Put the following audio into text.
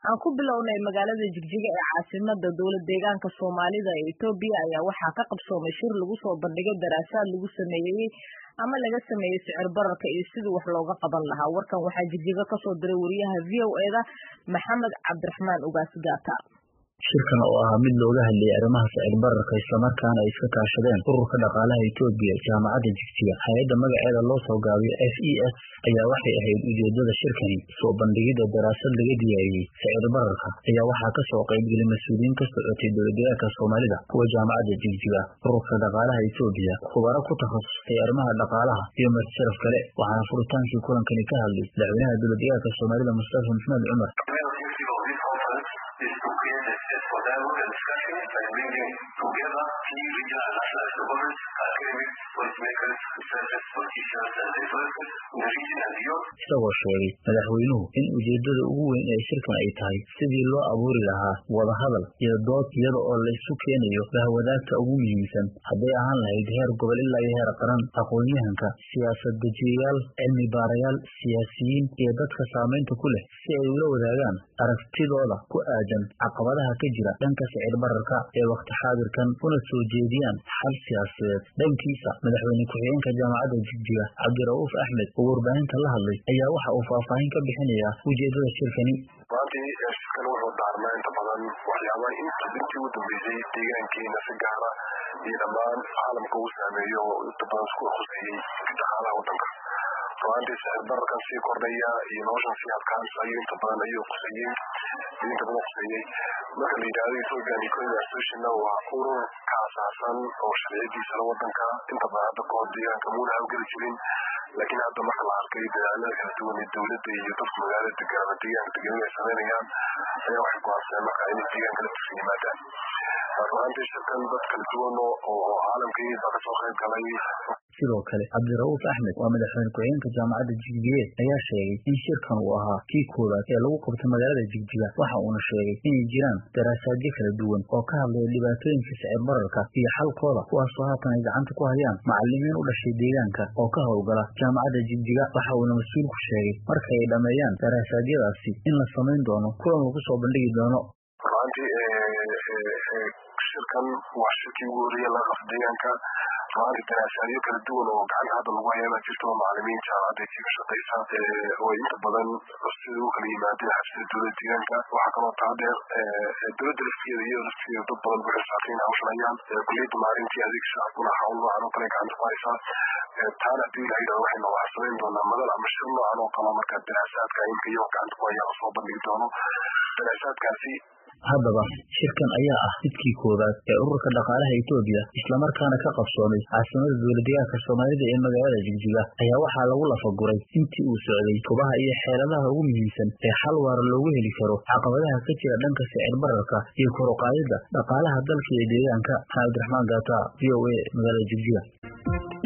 aan ku bilownay magaalada jigjiga ee caasimada dowlad deegaanka soomaalida ee etoobiya ayaa waxaa ka qabsoomay shir lagu soo bandhigay daraasaad lagu sameeyey ama laga sameeyey sicir bararka iyo sidii wax looga qaban lahaa warkan waxaa jigjiga kasoo diray wariyaha v o eda maxamed cabdiraxmaan ugaas gaata shirkan oo ahaa mid looga hadlayay arrimaha sicir bararka islamarkaana ay iska kaashadeen ururka dhaqaalaha etoobiya jaamacadda jigjiga hay-adda magaceeda loo soo gaabiyo f e s ayaa waxay ahayd ujeedada shirkani soo bandhigidda daraasad laga diyaariyey sicir bararka ayaa waxaa kasoo qaybgelay mas-uuliyiin ka socotay dowladdeegaanka soomaalida kuwa jaamacadda jigjiga ururka dhaqaalaha etoobiya khubaro ku takhasustay arrimaha dhaqaalaha iyo martisharaf kale waxaana furitaankii kulankani ka hadlay madaxweynaha dowladdeegaanka soomaalida mustafa maxmed cumar isagoo sheegay madaxweynuhu in ujeedada ugu weyn ee shirkan ay tahay sidii loo abuuri lahaa wadahadal iyo dood iyada oo laysu keenayo bahwadaagta ugu muhiimsan hadday ahaan lahayd heer gobol ilaa iyo heer qaran aqoon-yahanka siyaasad dejiyayaal cilmi baarayaal siyaasiyiin iyo dadka saamaynta ku leh si ay ula wadaagaan aragtidooda ku aadan caqabadaha ka jira dhanka sicir bararka ee wakti xaadirkan una soo jeediyaan xal siyaasadeed dhankiisa madaxweyne ku-xigeenka jaamacadda jigjiga cabdira'uuf axmed oo warbaahinta la hadlay ayaa waxa uu faahfaahin ka bixinayaa ujeedada shirkani maantii shirkan wuxuu daarnaa inta badan waxyaabaha inta intii u dambeysay deegaankeena si gaara iyo dhammaan caalamka uu saameeyo oo inta badan isku khuseeyey dhaqaalaha waddanka ruaantii sicir bararkan sii kordhaya iyo noloshan sii adkaansa ayuu inta badan ayuu khuseeyey ayuu inta badan khuseeyey marka la yidhahdo ethiopian economy associationna waa urur ka asaasan oo sharciyadiisana waddanka inta badan hadda kahor deegaanka muuna hawgeli jirin laakiin hadda marka la arkay dadaalada kala duwan ee dowladda iyo dadka magaalada degan ama deegaanka degan ay samaynayaan ayaa waxay go-aansadeen marka inay deegaanka la tusan yimaadaan ruaantii shirkan dad kala duwan oo caalamkii baa kasoo qayb galay sidoo kale cabdira'uuf axmed waa madaxweyne ku-xigeenka jaamacadda jigjigeed ayaa sheegay in shirkan uu ahaa kii koowaad ee lagu qabtay magaalada jigjiga waxa uuna sheegay inay jiraan daraasaadyo kala duwan oo ka hadlaya dhibaatooyinka sicir bararka iyo xalkooda kuwaasoo haatan ay gacanta ku hayaan macalimiin u dhashay deegaanka oo ka howlgala jaamacadda jigjiga waxa uuna mas-uulku sheegay marka ay dhammeeyaan daraasaadiyadaasi in la samayn doono kulan lagu soo bandhigi doono shirkan waa shirkii ugu horreeya laga qabto deegaanka ruaantii daraasaadyo kala duwan oo gacanta hadda lagu hayaa baa jirta oo macalimiin jaamacadda kaga shaqaysa oo inta badan sida u kala yimaadeen xabsida dowladda deegaanka waxaa kaloo taa dheer dowladda laftigeeda iyo laftigeeda dad badan ku xisaabtay in hawshanayaan kuliyadda maalintii adeeg shacabkuna hawl noocan oo kale gacanta ku haysaa taana haddii la yidhahdo waxaynu waxaa samayn doonaa madal ama shir noocan oo kala marka daraasaadka imka iyagoo gacanta ku hayaa lasoo bandhigi doono daraasaadkaasi haddaba shirkan ayaa ah midkii koowaad ee ururka dhaqaalaha etoobiya islamarkaana ka qabsoomay caasimada dowladdeegaanka soomaalida ee magaalada jigjiga ayaa waxaa lagu lafaguray intii uu socday tubaha iyo xeeladaha ugu muhiimsan ee xal waara loogu heli karo caqabadaha ka jira dhanka sicir bararka iyo kor uqaadida dhaqaalaha dalka iyo deegaanka maxamed abdiraxmaan gaata v o a magaalada jigjiga